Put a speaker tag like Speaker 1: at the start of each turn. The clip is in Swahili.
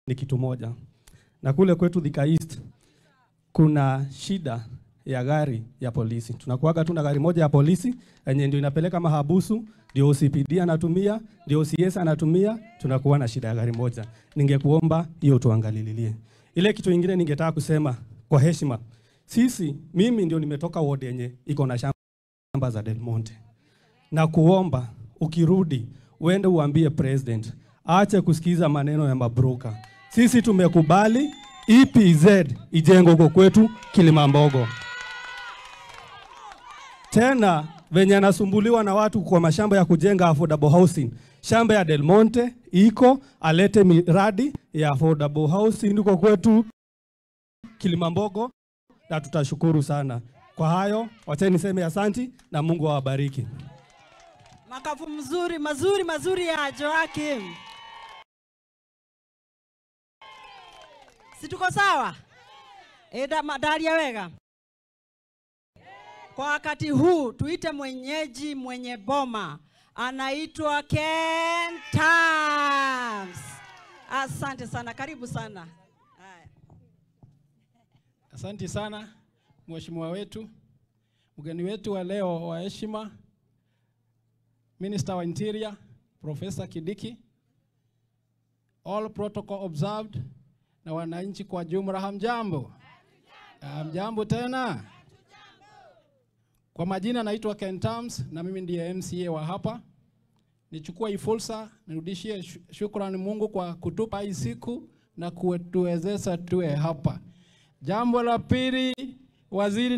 Speaker 1: ni kitu moja, na kule kwetu Thika East kuna shida ya gari ya polisi. Tunakuwaga tu na gari moja ya polisi yenye ndio inapeleka mahabusu, ndio OCPD anatumia, ndio OCS anatumia, tunakuwa na shida ya gari moja. Ningekuomba hiyo tuangalilie. Ile kitu ingine ningetaka kusema kwa heshima, sisi, mimi ndio nimetoka ward yenye iko na shamba za Del Monte, na kuomba ukirudi uende uambie president aache kusikiza maneno ya mabroka. Sisi tumekubali EPZ ijengwe huko kwetu Kilimambogo. Tena venye anasumbuliwa na watu kwa mashamba ya kujenga affordable housing, shamba ya Del Monte iko, alete miradi ya affordable housing huko kwetu Kilimambogo, na tutashukuru sana kwa hayo. Wacheni niseme asanti na Mungu awabariki.
Speaker 2: Makafu mzuri mazuri mazuri ya Joakim. Si tuko sawa? Eda madalia wega. Kwa wakati huu tuite mwenyeji mwenye boma anaitwa Ken Tams. Asante sana, karibu sana. Haya.
Speaker 3: Asanti sana mheshimiwa wetu, mgeni wetu wa leo wa heshima, Minister wa Interior Professor Kidiki, all protocol observed, na wananchi kwa jumla, hamjambo? Hamjambo tena. Kwa majina naitwa Ken Tams na mimi ndiye MCA wa hapa. Nichukua hii fursa nirudishie shu- shukrani Mungu kwa kutupa hii siku na kutuwezesha tuwe hapa. Jambo la pili, waziri